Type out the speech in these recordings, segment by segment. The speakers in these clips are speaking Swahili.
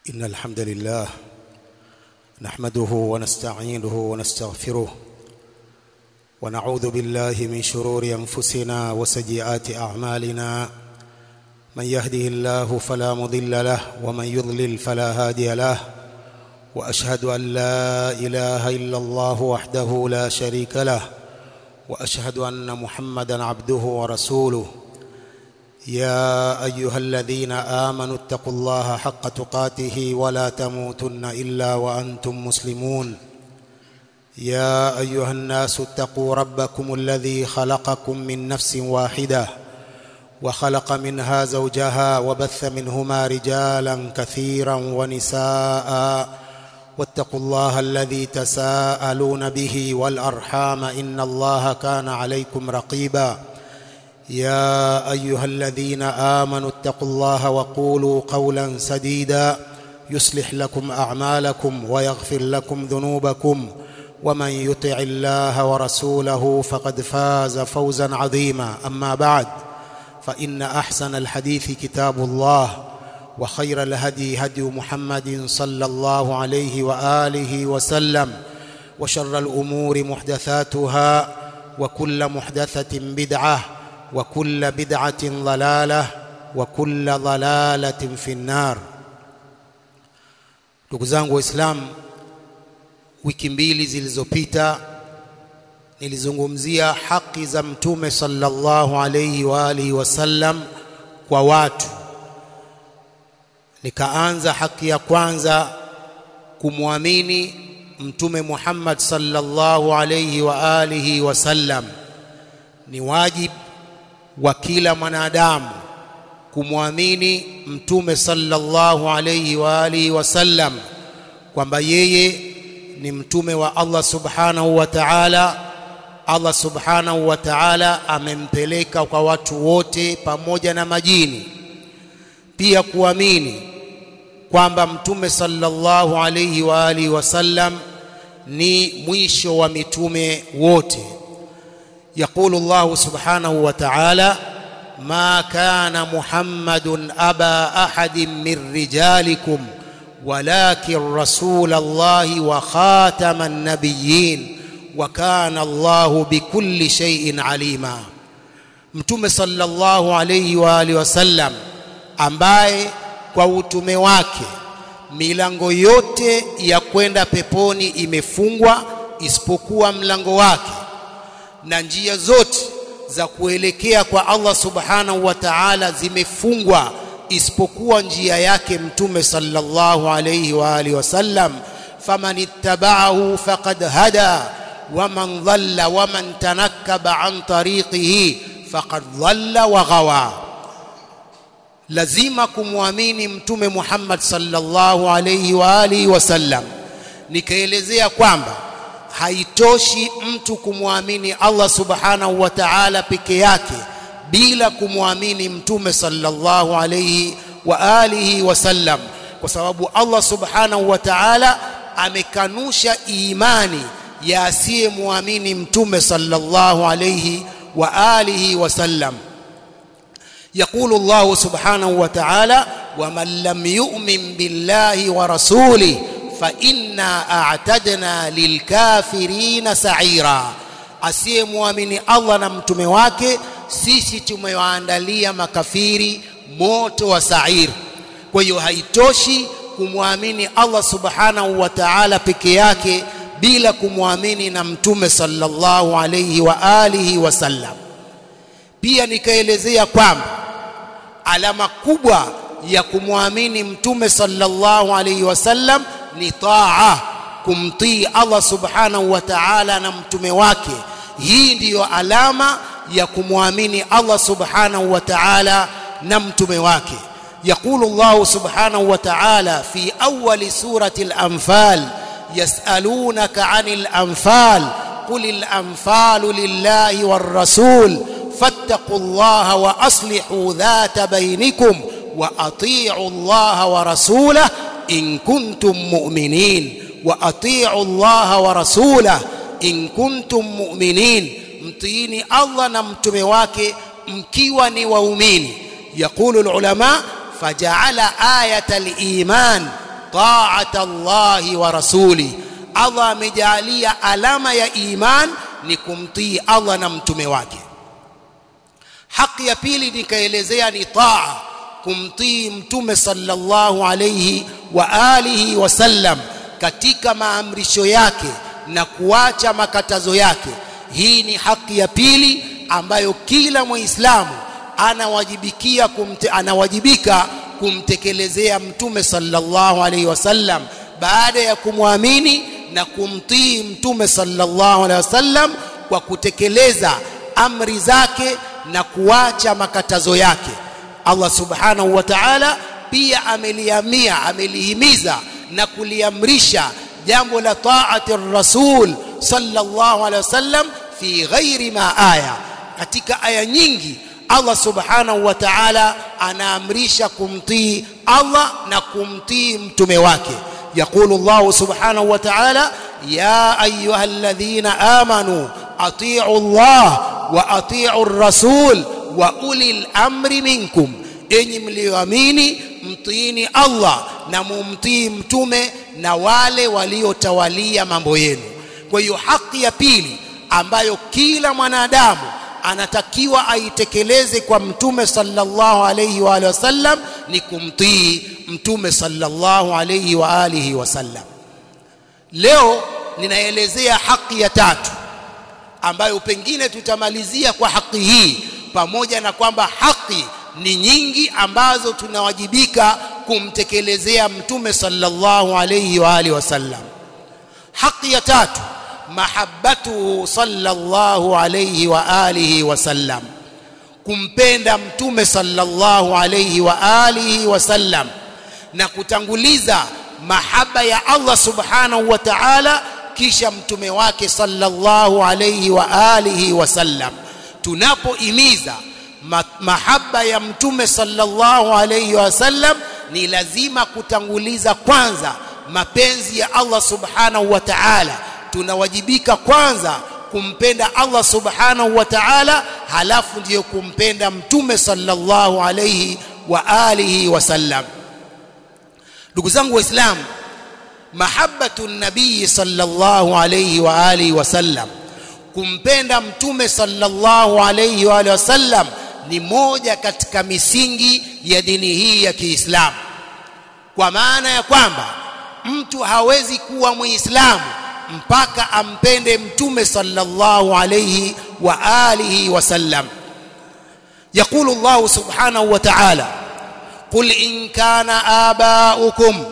إن الحمد لله نحمده ونستعينه ونستغفره ونعوذ بالله من شرور أنفسنا وسيئات أعمالنا من يهده الله فلا مضل له ومن يضلل فلا هادي له وأشهد أن لا إله إلا الله وحده لا شريك له وأشهد أن محمدا عبده ورسوله يا ايها الذين امنوا اتقوا الله حق تقاته ولا تموتن الا وانتم مسلمون يا ايها الناس اتقوا ربكم الذي خلقكم من نفس واحده وخلق منها زوجها وبث منهما رجالا كثيرا ونساء واتقوا الله الذي تساءلون به والارحام ان الله كان عليكم رقيبا يا ايها الذين امنوا اتقوا الله وقولوا قولا سديدا يصلح لكم اعمالكم ويغفر لكم ذنوبكم ومن يطع الله ورسوله فقد فاز فوزا عظيما اما بعد فان احسن الحديث كتاب الله وخير الهدي هدي محمد صلى الله عليه واله وسلم وشر الامور محدثاتها وكل محدثه بدعه وكل بدعة ضلالة وكل ضلالة في النار ndugu zangu waislamu wiki mbili zilizopita nilizungumzia haki za mtume sallallahu alayhi wa alihi wasallam kwa watu nikaanza haki ya kwanza kumwamini mtume Muhammad sallallahu alayhi wa alihi wasallam ni wajibu wa kila mwanadamu kumwamini mtume sallallahu alayhi wa alihi wasallam kwamba yeye ni mtume wa Allah subhanahu wa ta'ala Allah subhanahu wa ta'ala amempeleka kwa watu wote pamoja na majini pia kuamini kwamba mtume sallallahu alayhi wa alihi wasallam ni mwisho wa mitume wote يقول الله سبحانه وتعالى ما كان محمد ابا احد من رجالكم ولكن رسول الله وخاتم النبيين وكان الله بكل شيء عليما mtume sallallahu alayhi wa alihi wasallam ambaye kwa utume wake milango yote ya kwenda peponi imefungwa isipokuwa mlango wake na njia zote za kuelekea kwa Allah subhanahu wa ta'ala zimefungwa isipokuwa njia yake mtume sallallahu alayhi wa alihi wasallam faman ittaba'ahu faqad hada waman dhalla waman tanakkaba an tariqihi faqad dhalla wa ghawa lazima kumwamini mtume Muhammad sallallahu alayhi wa alihi wasallam nikaelezea kwamba haitoshi mtu kumwamini Allah subhanahu wa ta'ala peke yake bila kumwamini mtume sallallahu alayhi wa alihi wasallam kwa sababu Allah subhanahu wa ta'ala amekanusha imani ya asiyemwamini mtume sallallahu alayhi wa alihi wasallam يقول الله سبحانه وتعالى ومن لم يؤمن بالله ورسوله فإنا أعتدنا للكافرين سعيرا asiyemwamini Allah na mtume wake sisi tumewaandalia makafiri moto wa sair kwa hiyo haitoshi kumwamini Allah subhanahu wa ta'ala peke yake bila kumwamini na mtume sallallahu alayhi wa alihi wasallam pia nikaelezea kwamba alama kubwa ya kumwamini mtume sallallahu alayhi wasallam ni taa kumtii Allah subhanahu wa ta'ala na mtume wake hii ndiyo alama ya kumwamini Allah subhanahu wa ta'ala na mtume wake يقول الله سبحانه وتعالى في أول سورة الأنفال يسألونك عن الأنفال قل الأنفال لله والرسول فاتقوا الله وأصلحوا ذات بينكم وأطيعوا الله ورسوله إن كنتم مؤمنين وأطيعوا الله ورسوله إن كنتم مؤمنين mtiini Allah na mtume wake mkiwa ni waumini yaqulu ulama faja'ala ayata al-iman ta'ata Allahi wa rasuli Allah amejalia alama ya iman ni kumtii Allah na mtume wake haki ya pili nikaelezea ni taa kumtii mtume sallallahu alayhi wa alihi wasallam katika maamrisho yake na kuacha makatazo yake hii ni haki ya pili ambayo kila muislamu anawajibikia kumte, anawajibika kumtekelezea mtume sallallahu alayhi wasallam baada ya kumwamini na kumtii mtume sallallahu alayhi wasallam kwa kutekeleza amri zake na kuacha makatazo yake Allah subhanahu wa ta'ala pia ameliamia amelihimiza na kuliamrisha jambo la taati rasul sallallahu alaihi wasallam fi ghairi ma aya katika aya nyingi Allah subhanahu wa ta'ala anaamrisha kumtii Allah na kumtii mtume wake يقول الله سبحانه وتعالى يا أيها الذين آمنوا أطيعوا الله وأطيعوا الرسول وأولي الأمر منكم enyi mlioamini mtiini Allah na mumtii mtume na wale waliotawalia mambo yenu kwa hiyo haki ya pili ambayo kila mwanadamu anatakiwa aitekeleze kwa mtume sallallahu alayhi wa alihi wasallam ni kumtii mtume sallallahu alayhi wa alihi wasallam leo ninaelezea haki ya tatu ambayo pengine tutamalizia kwa haki hii pamoja na kwamba haki ni nyingi ambazo tunawajibika kumtekelezea mtume sallallahu alayhi wa alihi wasallam haki ya tatu mahabbatuhu sallallahu alayhi wa alihi wasallam kumpenda mtume sallallahu alayhi wa alihi wasallam na kutanguliza mahaba ya Allah subhanahu wa ta'ala kisha mtume wake sallallahu alayhi wa alihi wasallam tunapoimiza mahaba ya mtume sallallahu alayhi wasallam ni lazima kutanguliza kwanza mapenzi ya Allah subhanahu wa ta'ala tunawajibika kwanza kumpenda Allah subhanahu wa ta'ala halafu ndiyo kumpenda mtume sallallahu alayhi wa alihi wasallam ndugu zangu waislamu mahabbatu nabii sallallahu alayhi wa alihi wasallam kumpenda mtume sallallahu alayhi wa alihi wasallam ni moja katika misingi ya dini hii ya Kiislamu kwa maana ya kwamba mtu hawezi kuwa muislamu mpaka ampende mtume sallallahu alayhi wa alihi wasallam يقول الله سبحانه وتعالى قل إن كان آباؤكم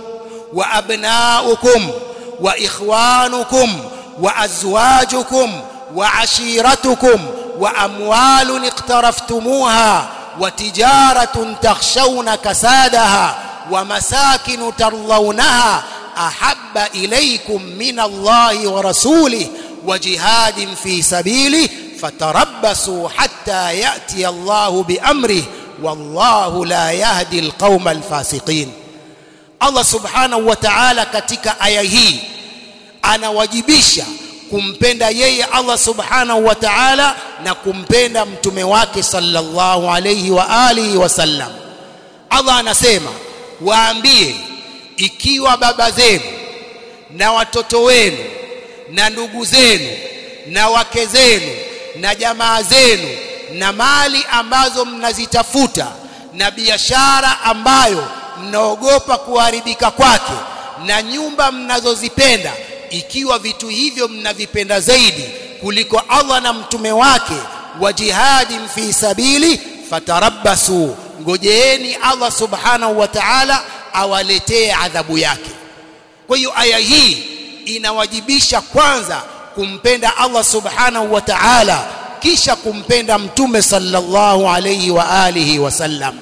وأبناؤكم وإخوانكم وأزواجكم وعشيرتكم وأموال اقترفتموها وتجارة تخشون كسادها ومساكن ترضونها أحب إليكم من الله ورسوله وجهاد في سبيله فتربصوا حتى يأتي الله بأمره والله لا يهدي القوم الفاسقين Allah subhanahu wa ta'ala katika aya hii anawajibisha kumpenda yeye Allah subhanahu wa ta'ala na kumpenda mtume wake sallallahu alayhi wa alihi wasallam Allah anasema waambie ikiwa baba zenu na watoto wenu na ndugu zenu na wake zenu na jamaa zenu na mali ambazo mnazitafuta na biashara ambayo mnaogopa kuharibika kwake na nyumba mnazozipenda ikiwa vitu hivyo mnavipenda zaidi kuliko Allah na mtume wake wa jihadin fi sabili fatarabbasu ngojeeni Allah subhanahu wa ta'ala awaletee adhabu yake kwa hiyo aya hii inawajibisha kwanza kumpenda Allah subhanahu wa ta'ala kisha kumpenda mtume sallallahu alayhi wa alihi wasallam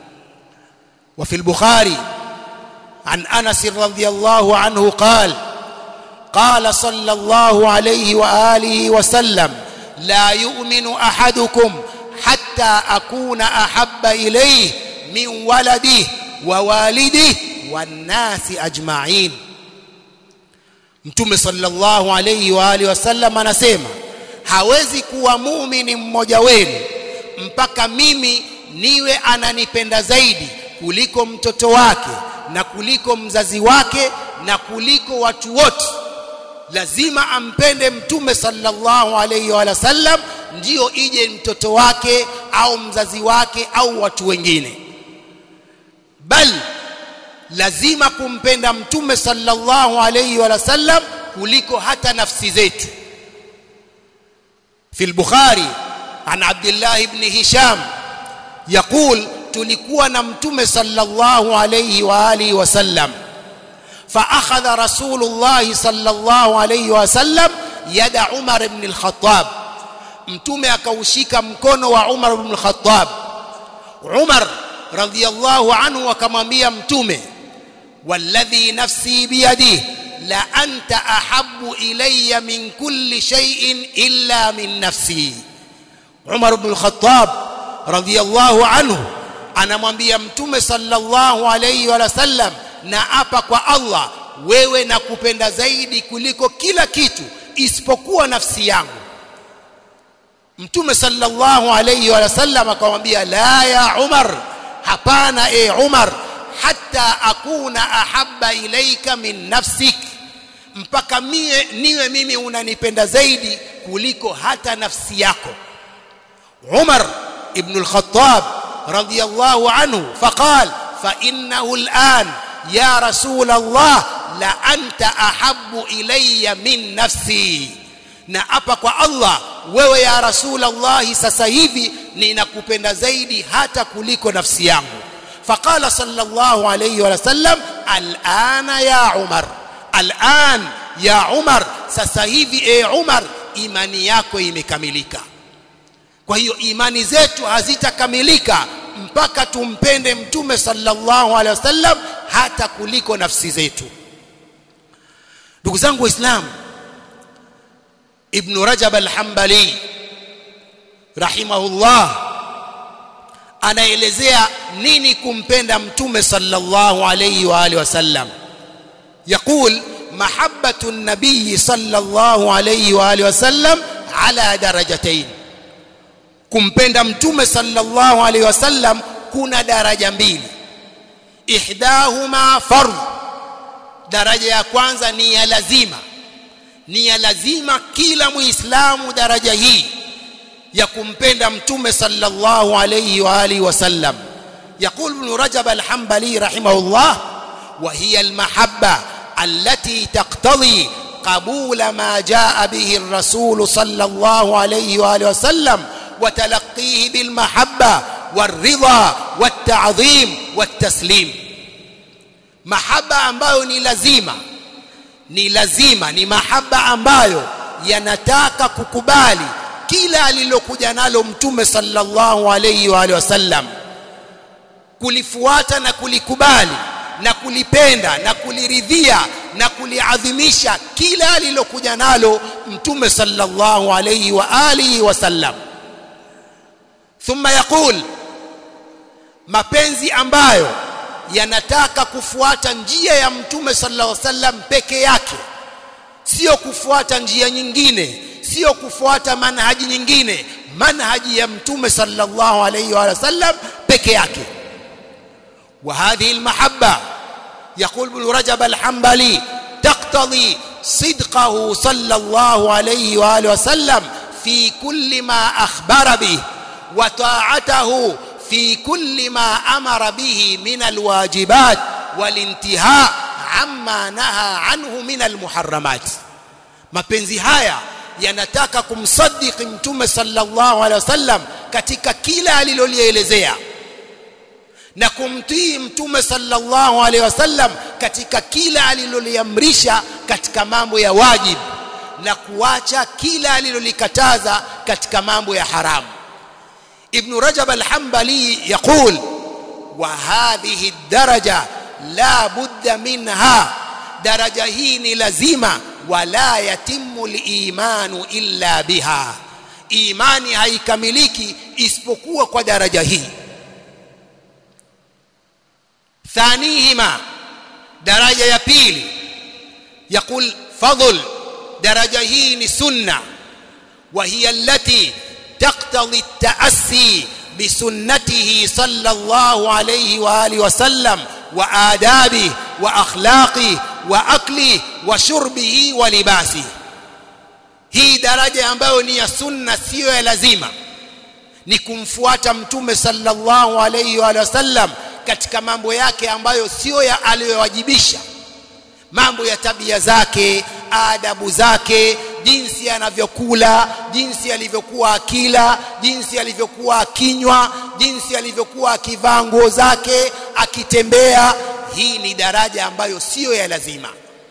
وفي البخاري عن انس رضي الله عنه قال قال صلى الله عليه واله وسلم لا يؤمن احدكم حتى اكون احب اليه من ولده ووالده والناس اجمعين mtume sallallahu alayhi wa alihi wasallam anasema hawezi kuwa muumini mmoja wenu mpaka mimi niwe ananipenda zaidi kuliko mtoto wake na kuliko mzazi wake na kuliko watu wote lazima ampende mtume sallallahu alayhi wa sallam ndio ije mtoto wake au mzazi wake au watu wengine bal lazima kumpenda mtume sallallahu alayhi wa sallam kuliko hata nafsi zetu في البخاري عن عبد الله بن هشام يقول tulikuwa na mtume sallallahu alayhi wa alihi wasallam فاخذ رسول الله صلى الله عليه وسلم يد عمر بن الخطاب mtume akaushika mkono wa Umar ibn al-Khattab Umar radhiyallahu anhu akamwambia mtume walladhi nafsi biyadihi la anta ahabbu ilayya min kulli shay'in illa min nafsi Umar ibn al-Khattab radhiyallahu anhu anamwambia mtume sallallahu alayhi wa sallam na apa kwa Allah wewe nakupenda zaidi kuliko kila kitu isipokuwa nafsi yangu mtume sallallahu alayhi wa sallam akamwambia la ya Umar hapana e Umar hatta akuna ahabba ilaika min nafsik mpaka mie niwe mimi unanipenda zaidi kuliko hata nafsi yako Umar ibn al-Khattab radiyallahu anhu faqal fa innahu al-an ya rasul Allah la anta ahabbu ilayya min nafsi na hapa kwa Allah wewe ya rasul Allah sasa hivi ninakupenda zaidi hata kuliko nafsi yangu فقال صلى الله عليه وسلم الآن يا عمر الآن يا عمر sasa hivi e Umar imani yako imekamilika kwa hiyo imani zetu hazitakamilika mpaka tumpende mtume sallallahu alaihi wasallam hata kuliko nafsi zetu ndugu zangu waislamu ibn rajab al-hanbali rahimahullah anaelezea nini kumpenda mtume sallallahu alayhi wa alihi wasallam يقول محبة النبي صلى الله عليه وآله وسلم على درجتين kumpenda mtume sallallahu alayhi wasallam kuna daraja mbili ihdahuma fardh daraja ya kwanza ni ya lazima ni ya lazima kila muislamu daraja hii ya kumpenda mtume sallallahu alayhi wa alihi wasallam يقول ابن رجب الحنبلي رحمه الله وهي المحبة التي تقتضي قبول ما جاء به الرسول صلى الله عليه وآله وسلم وتلقيه بالمحبة والرضا والتعظيم والتسليم محبة ambayo ni lazima ni lazima ni mahaba ambayo yanataka kukubali kila alilokuja nalo mtume sallallahu alayhi wa alihi wasallam kulifuata na kulikubali na kulipenda na kuliridhia na kuliadhimisha kila alilokuja nalo mtume sallallahu alayhi wa alihi wasallam thumma yaqul mapenzi ambayo yanataka kufuata njia ya mtume sallallahu alayhi wasallam peke yake sio kufuata njia nyingine sio kufuata manhaji nyingine manhaji ya mtume sallallahu alayhi wa sallam peke yake وهذه المحبة يقول ابن رجب الحنبلي تقتضي صدقه صلى الله عليه وآله وسلم في كل ما أخبر به وطاعته في كل ما أمر به من الواجبات والانتهاء عما نهى عنه من المحرمات mapenzi haya yanataka kumsadiki mtume sallallahu alaihi wasallam katika kila alilolielezea na kumtii mtume sallallahu alaihi wasallam katika kila aliloliamrisha katika mambo ya wajib na kuacha kila alilolikataza katika mambo ya haramu ibn rajab al-hanbali yaqul wa hadhihi ad-daraja la budda minha daraja hii ni lazima wala yatimu al-imanu illa biha imani haikamiliki isipokuwa kwa daraja hii ثانيهما درجة يا pili يقول فضل درجة هي سنة وهي التي تقتضي التأسي بسنته صلى الله عليه وآله وسلم wa adabi wa akhlaqi wa akli wa shurbihi wa libasi hii daraja ambayo ni ya sunna siyo ya lazima ni kumfuata mtume sallallahu alayhi wa sallam katika mambo yake ambayo sio ya aliyowajibisha mambo ya tabia zake adabu zake jinsi anavyokula jinsi alivyokuwa akila jinsi alivyokuwa akinywa jinsi alivyokuwa akivaa nguo zake akitembea hii ni daraja ambayo siyo ya lazima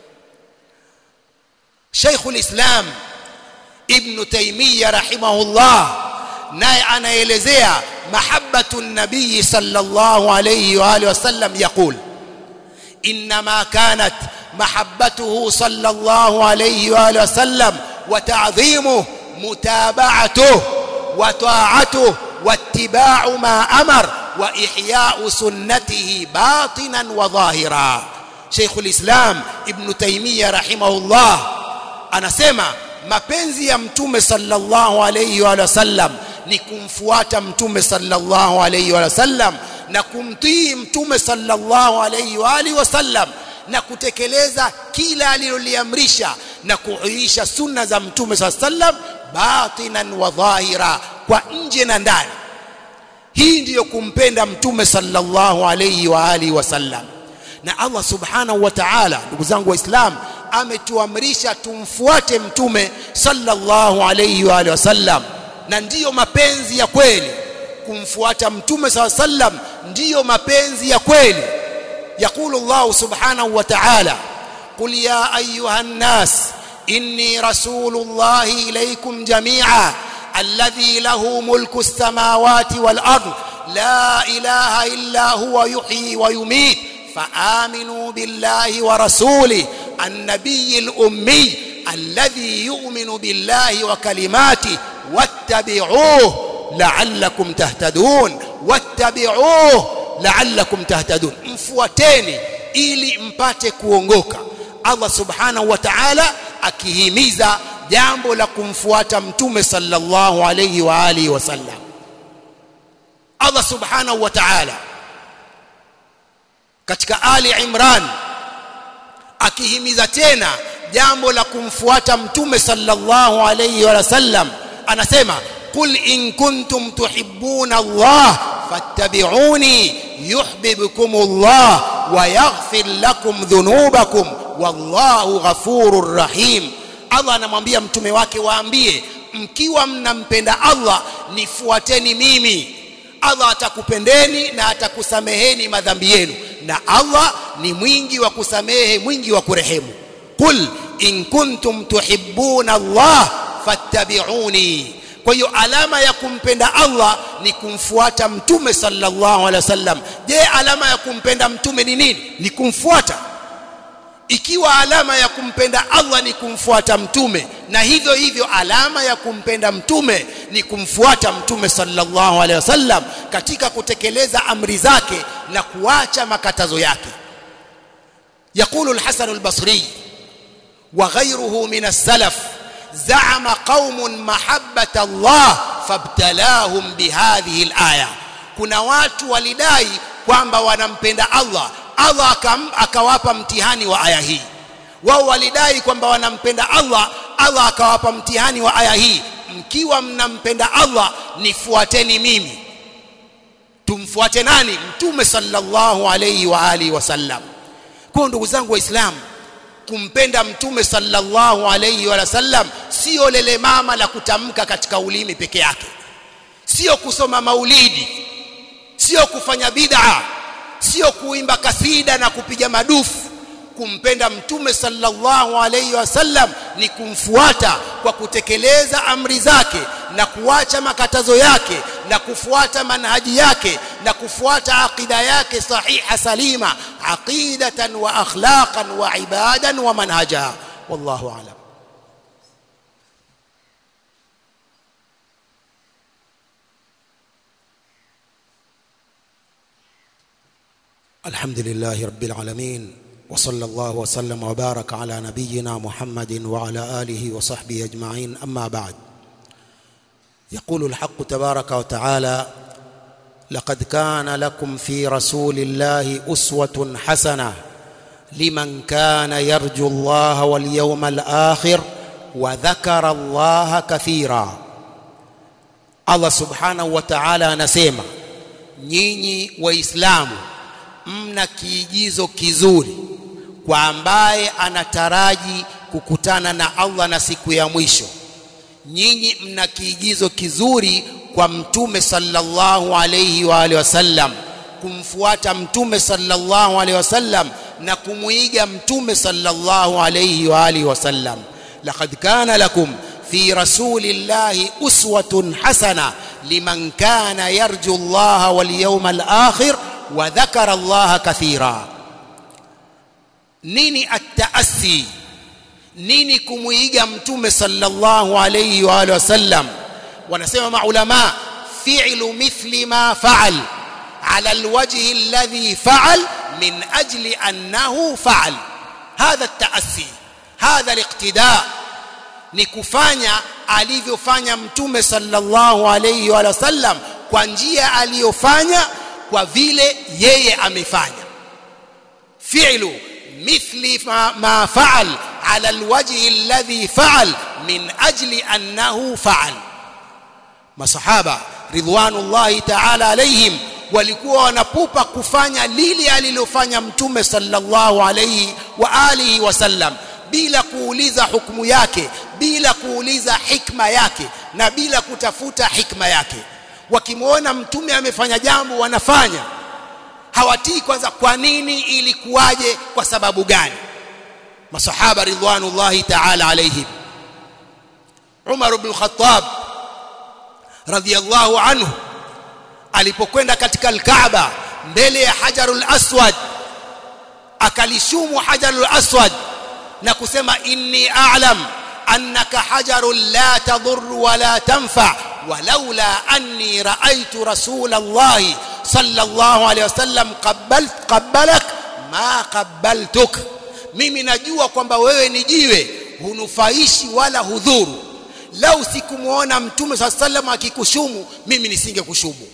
Sheikhul Islam Ibn Taymiyyah rahimahullah naye anaelezea mahabbatu nabii sallallahu alayhi wa alihi wasallam yaqul inma kanat محبته صلى الله عليه واله وسلم وتعظيمه متابعته وطاعته واتباع ما امر واحياء سنته باطنا وظاهرا شيخ الاسلام ابن تيميه رحمه الله anasema mapenzi ya mtume sallallahu alayhi wa sallam ni kumfuata mtume sallallahu alayhi wa sallam na kumtii mtume sallallahu alayhi wa alihi wasallam na kutekeleza kila aliloliamrisha na kuhuisha sunna za mtume saa sallam batinan wa dhahira kwa nje na ndani hii ndiyo kumpenda mtume sallallahu alayhi wa alihi wasallam na Allah subhanahu wa ta'ala ndugu zangu waislamu ametuamrisha tumfuate mtume sallallahu alayhi wa alihi wasallam na ndiyo mapenzi ya kweli kumfuata mtume sallallahu alayhi wasallam ndiyo mapenzi ya kweli يقول الله سبحانه وتعالى قل يا ايها الناس اني رسول الله اليكم جميعا الذي له ملك السماوات والارض لا اله الا هو يحيي ويميت فامنوا بالله ورسوله النبي الامي الذي يؤمن بالله وكلماته واتبعوه لعلكم تهتدون واتبعوه la'allakum tahtadun mfuateni ili mpate kuongoka Allah subhanahu wa ta'ala akihimiza jambo la kumfuata mtume sallallahu alayhi wa alihi wasallam Allah subhanahu wa ta'ala katika Ali Imran akihimiza tena jambo la kumfuata mtume sallallahu alayhi wa sallam anasema qul in kuntum tuhibbuna Allah fattabi'uni yuhibbukum Allah wa yaghfir lakum dhunubakum wallahu ghafurur rahim Allah anamwambia mtume wake waambie mkiwa mnampenda Allah nifuateni mimi Allah atakupendeni na atakusameheni madhambi yenu na Allah ni mwingi wa kusamehe mwingi wa kurehemu qul in kuntum tuhibbuna Allah fattabi'uni kwa hiyo alama ya kumpenda Allah ni kumfuata mtume sallallahu alaihi wasallam je alama ya kumpenda mtume ni nini ni kumfuata ikiwa alama ya kumpenda Allah ni kumfuata mtume na hivyo hivyo alama ya kumpenda mtume ni kumfuata mtume sallallahu alaihi wasallam katika kutekeleza amri zake na kuacha makatazo yake يقول الحسن البصري وغيره من السلف زعم قوم محبة الله فابتلاهم بهذه الآية kuna watu walidai kwamba wanampenda Allah Allah akawapa mtihani wa aya hii wao walidai kwamba wanampenda Allah Allah akawapa mtihani wa aya hii mkiwa mnampenda Allah nifuateni mimi tumfuate nani mtume sallallahu alayhi wa alihi wasallam kwa ndugu zangu waislamu kumpenda mtume sallallahu alayhi wa sallam sio lele mama la kutamka katika ulimi peke yake sio kusoma maulidi sio kufanya bid'a sio kuimba kasida na kupiga madufu kumpenda mtume sallallahu alayhi wasallam ni kumfuata kwa kutekeleza amri zake na kuacha makatazo yake na kufuata manhaji yake na kufuata aqida yake sahiha salima aqidatan wa akhlaqan wa ibadan wa manhaja wallahu a'lam الحمد لله رب العالمين وصلى الله وسلم وبارك على نبينا محمد وعلى اله وصحبه اجمعين اما بعد يقول الحق تبارك وتعالى لقد كان لكم في رسول الله أسوة حسنة لمن كان يرجو الله واليوم الآخر وذكر الله كثيرا Allah subhanahu wa ta'ala anasema nyinyi waislamu mna kiigizo kizuri kwa ambaye anataraji kukutana na Allah na siku ya mwisho nyinyi mna kiigizo kizuri kwa mtume sallallahu alayhi wa alihi wasallam kumfuata mtume sallallahu alayhi wasallam na kumuiga mtume sallallahu alayhi wa alihi wasallam laqad kana lakum في رسول الله أسوة حسنة لمن كان يرجو الله واليوم الآخر وذكر الله كثيرا نيني التأسي نيني كمويجا متوم صلى الله عليه وآله وسلم ونسمع مع علماء فعل مثل ما فعل على الوجه الذي فعل من أجل أنه فعل هذا التأسي هذا الاقتداء ni kufanya alivyofanya mtume sallallahu alayhi wa sallam kwa njia aliyofanya kwa vile yeye amefanya fi'lu mithli ma, ma fa'al ala alwajhi alladhi fa'al min ajli annahu fa'al masahaba ridwanullahi ta'ala alayhim walikuwa wanapupa kufanya lile alilofanya mtume sallallahu alayhi wa alihi wasallam bila kuuliza hukumu yake bila kuuliza hikma yake na bila kutafuta hikma yake wakimwona mtume amefanya jambo wanafanya hawatii kwanza kwa nini ilikuwaje kwa sababu gani masahaba ridwanullahi ta'ala alayhim Umar ibn Khattab radhiyallahu anhu alipokwenda katika al-Kaaba mbele ya Hajarul Aswad akalishumu Hajarul Aswad na kusema inni a'lam annaka hajarun la tadur wala tanfa walaula anni ra'aytu rasulallahi sallallahu alayhi wasallam qabbalt qabbalak ma qabbaltuk mimi najua kwamba wewe ni jiwe hunufaishi wala hudhuru lau sikumuona mtume swalla sallam akikushumu mimi nisingekushumu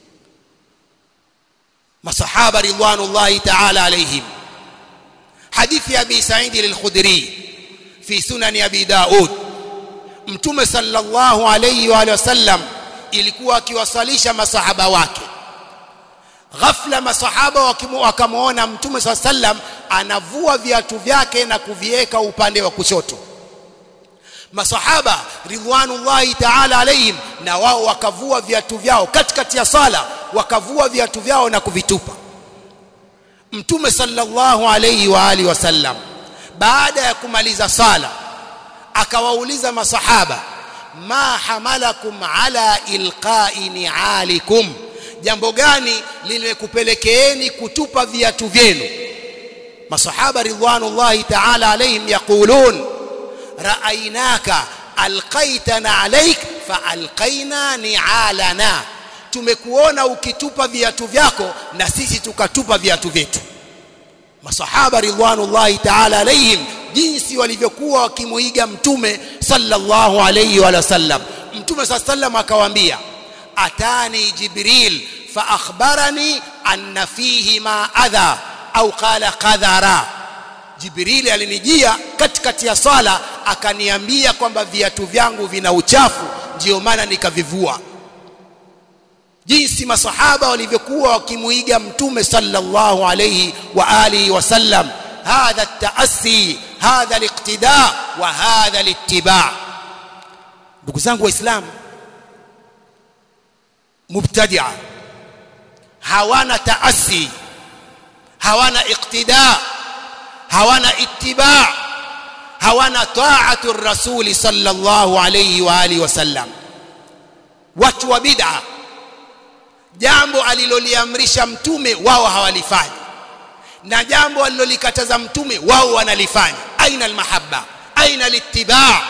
masahaba ridwanullahi ta'ala alayhim حديث أبي سعيد الخدري في سنن أبي داود mtume sallallahu alayhi wa sallam ilikuwa akiwasalisha masahaba wake ghafla masahaba wakamwona mtume saa sallam anavua viatu vyake na kuviweka upande wa kushoto masahaba ridwanullahi ta'ala alayhim na wao wakavua viatu vyao katikati ya sala wakavua viatu vyao na kuvitupa mtume sallallahu alayhi wa alihi wasallam baada ya kumaliza sala akawauliza masahaba ma hamalakum ala ilqa'i ni'alikum jambo gani limekupelekeeni kutupa viatu vyenu masahaba ridwanullahi ta'ala alayhim yaqulun ra'aynaka alqaitana alayk fa alqaina ni'alana tumekuona ukitupa viatu vyako na sisi tukatupa viatu vyetu masahaba ridwanullahi ta'ala alayhim jinsi walivyokuwa wakimuiga mtume sallallahu alayhi wa sallam mtume sallam akawaambia atani jibril fa akhbarani anna fihi ma adha au qala qadhara jibril alinijia katikati ya sala akaniambia kwamba viatu vyangu vina uchafu ndio maana nikavivua jinsi masahaba walivyokuwa wakimuiga mtume sallallahu alayhi wa alihi wasallam hadha at-ta'assi hadha al-iqtida wa hadha al-ittiba ndugu zangu waislamu mubtadia hawana taasi hawana iqtida hawana ittiba hawana ta'atu rasuli sallallahu alayhi wa alihi wasallam watu wa bid'a jambo aliloliamrisha mtume wao hawalifanyi na jambo alilolikataza mtume wao wanalifanya aina almahabba aina alittiba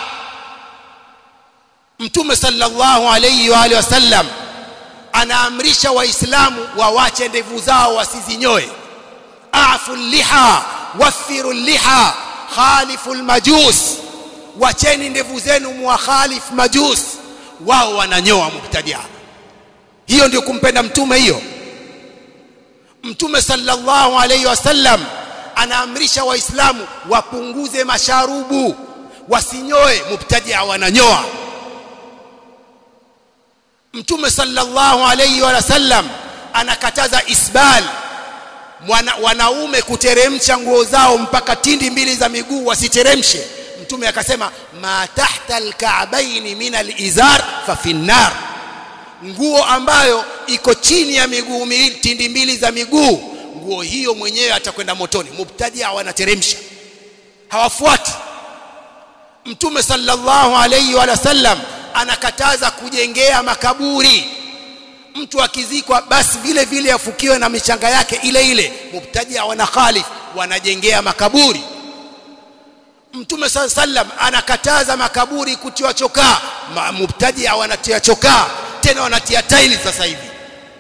mtume sallallahu alayhi wa alihi wasallam anaamrisha waislamu wawache ndevu zao wasizinyoe afu liha wafiru liha khalifu almajus wacheni ndevu zenu muwakhalif majus wao wananyoa mubtadia hiyo ndio kumpenda mtume hiyo mtume sallallahu alayhi wasallam anaamrisha waislamu wapunguze masharubu wasinyoe mubtadia wananyoa mtume sallallahu alayhi wasallam anakataza isbal Mwana, wanaume kuteremsha nguo zao mpaka tindi mbili za miguu wasiteremshe mtume akasema ma tahta alka'baini min alizar fa finnar nguo ambayo iko chini ya miguu miwili tindi mbili za miguu nguo hiyo mwenyewe atakwenda motoni mubtadia wanateremsha hawafuati mtume sallallahu alayhi wa sallam anakataza kujengea makaburi mtu akizikwa basi vile vile afukiwe na michanga yake ile ile mubtadia wana khalif wanajengea makaburi mtume sallam anakataza makaburi kutiwa chokaa mubtadia wanatia chokaa tena wanatia taili sasa hivi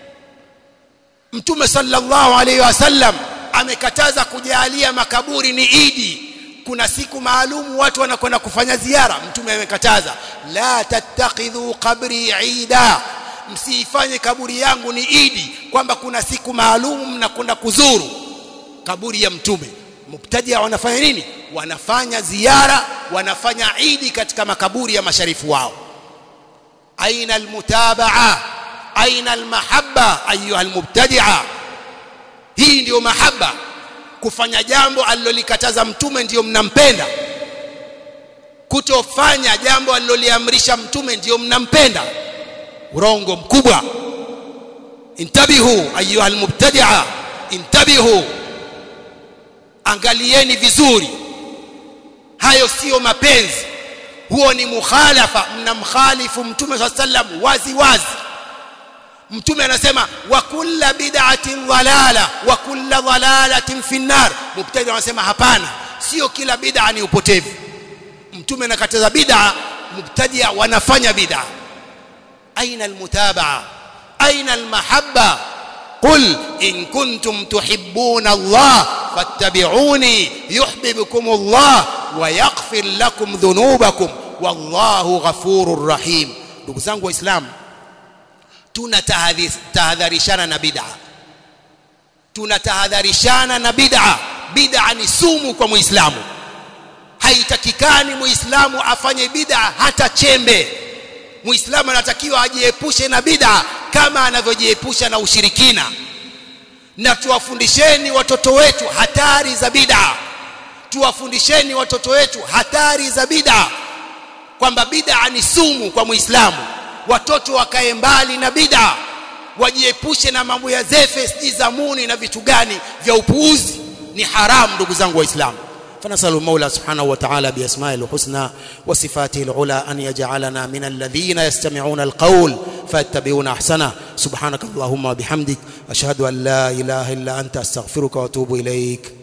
mtume sallallahu alaihi wasallam amekataza kujalia makaburi ni idi kuna siku maalumu watu wanakwenda kufanya ziara mtume amekataza la tattakhidhu qabri ida msiifanye kaburi yangu ni idi kwamba kuna siku maalum mnakwenda kuzuru kaburi ya mtume mubtadia wanafanya nini wanafanya ziara wanafanya idi katika makaburi ya masharifu wao aina almutabaa aina almahabba ayuha almubtadia hii ndiyo mahaba kufanya jambo alilolikataza mtume ndiyo mnampenda kutofanya jambo aliloliamrisha mtume ndiyo mnampenda urongo mkubwa intabihu ayuha almubtadia intabihu angalieni vizuri hayo siyo mapenzi huo ni mukhalafa mnamkhalifu mtume saa sallam wazi wazi mtume anasema wa kulla bid'atin dhalala wa kulla dhalalatin fi nnar mubtadi anasema hapana sio kila bid'a ni upotevu mtume anakataza bid'a mubtadia wanafanya bid'a aina almutabaa aina almahabba قل إن كنتم تحبون الله فاتبعوني يحببكم الله ويغفر لكم ذنوبكم والله غفور رحيم ndugu zangu waislamu tunatahadharishana na bid'a tunatahadharishana na bid'a bid'a ni sumu kwa muislamu haitakikani muislamu afanye bid'a hata chembe muislamu anatakiwa ajiepushe na bid'a kama anavyojiepusha na ushirikina na tuwafundisheni watoto wetu hatari za bid'a tuwafundisheni watoto wetu hatari za bid'a kwamba bid'a ni sumu kwa muislamu watoto wakae mbali na bid'a wajiepushe na mambo ya zefe sijui zamuni na vitu gani vya upuuzi ni haramu ndugu zangu waislamu فنسأل المولى سبحانه وتعالى بأسمائه الحسنى وصفاته العلى أن يجعلنا من الذين يستمعون القول فيتبعون أحسنه سبحانك اللهم وبحمدك أشهد أن لا إله إلا أنت أستغفرك وأتوب إليك